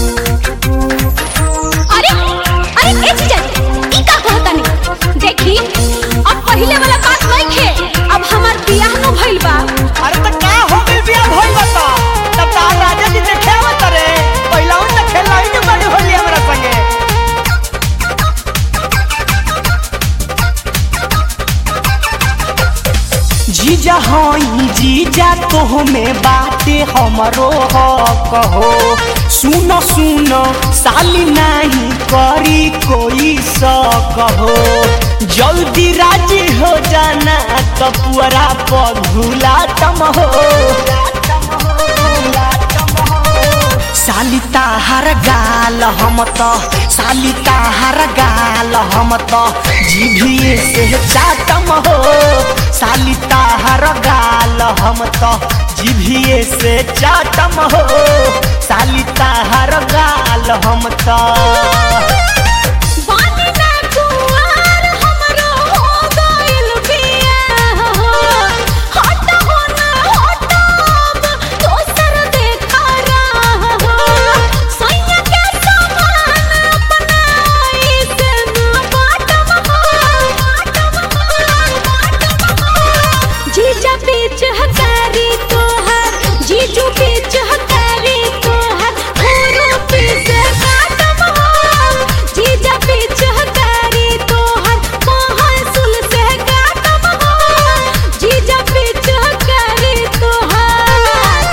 अरे अरे ए जीजा जी ई का कहतानी देखी अब पहिले वाला बात नहीं खे अब हमार बियाह न भइल बा अरे त का हो गइल बिया भइल बता तब तार राजा जी देखे आवत रे पहिलाऊ त खेलाई न बड़ी होली हमरा संगे जीजा हई जीजा तोह में बाटे हमरो हक हो सुन सुन साली नहीं करी कोई शक हो जल्दी राजी हो जाना कपुअरा पगुला तम हो साली ताहार गाल हम त साली ताहार गाल हम त जीभिए से चाटम हो साली ताहार गाल हम त जीभिए से चाटम हो साली ताहार गाल हम त बानी ना कुंवार हमरो हो गइल बियाह हट हो ना हटब दोसर देखा रह सैया के समान अपनाई से ना बाटब जीजा बीच हकारी तोहर जीजू बीच हकारी तोहर खोरो पीस काटब जीजा बीच हकारी तोहर महासुल से काटब जीजा बीच हकारी तोहर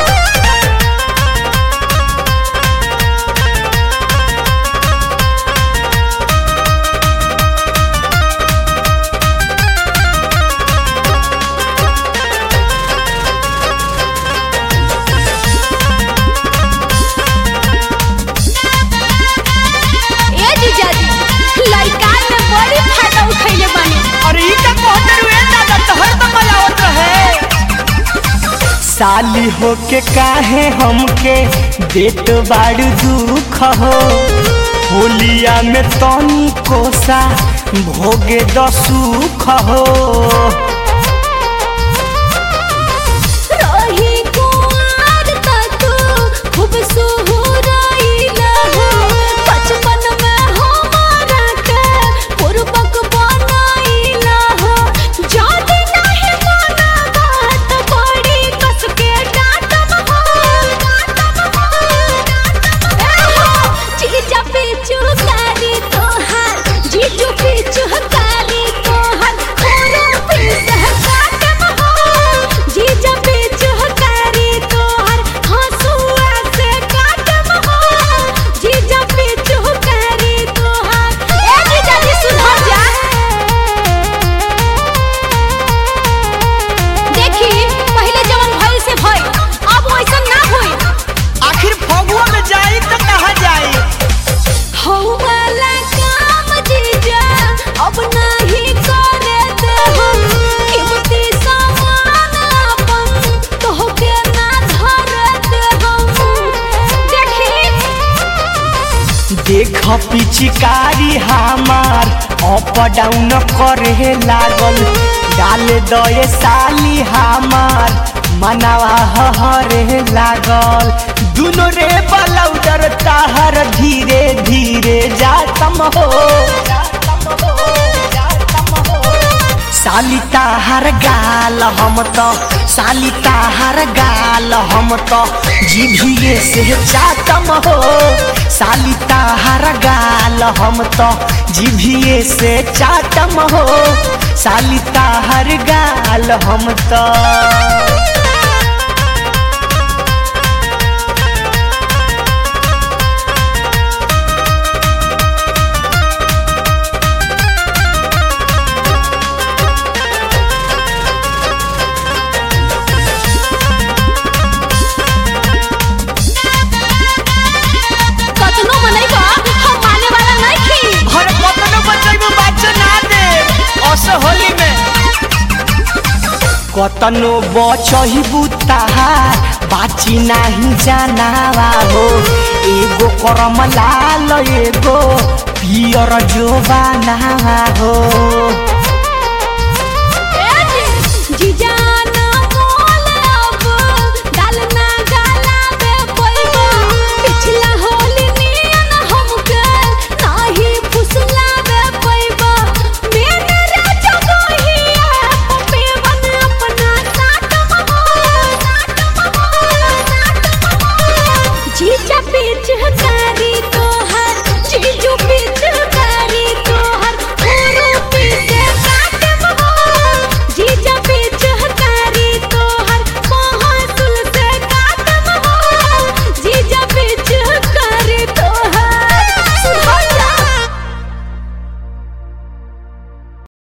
ए जीजा जी लड़का में बड़ी फायदा उठैले बानी अरे ई का कहते रुए दादा तोहर तो मजावत रहे साली होके काहे हमके देत बाड़ दुख हो होलिया में तनी कोसा भोगे दसुख हो रही कुंवार त तू खूब सुहुराइला हो बचपन में हमारा के पूर्वक बनाइला हो जादी नहीं माना बात बड़ी कस के डांटब हो ए हो जीजा पीछू कारी तोहार जीजू पीछू कारी तोहार खोरो पीस काटब हो जीजा पीछू कारी तोहार हंसुआ से काटब हो जीजा पीछू कारी तोहार ए जीजा जी सुधर जा देखी पहले जवन भइल से भइल अब वैसा ना होई आखिर फगुआ में जाई तो कहाँ जाई हौ वाला काम जीजा अब नहीं करे दे हम कीमती सामान अपन तोहके ना धरे दे हम देखी देख पिचकारी हमार अप डाउन करे लागल डाल दए साली हमार मनावा हरे लागल दुनो रे बलौदर ताहर धीरे धीरे जातम हो साली ताहार गाल हम त साली ताहार गाल हम त जीभिए से चाटम हो साली ताहार गाल हम त जीभिए से चाटम हो साली ताहार गाल हम त कतनो मनैबा हम माने वाला नहीं खी अरे कतनो बचैबो बाच्चा ना दे अस होली में कतनो बचहिबू ताहार बाची नाही जानावा हो एगो करम लाल एगो पियर जोबानावा हो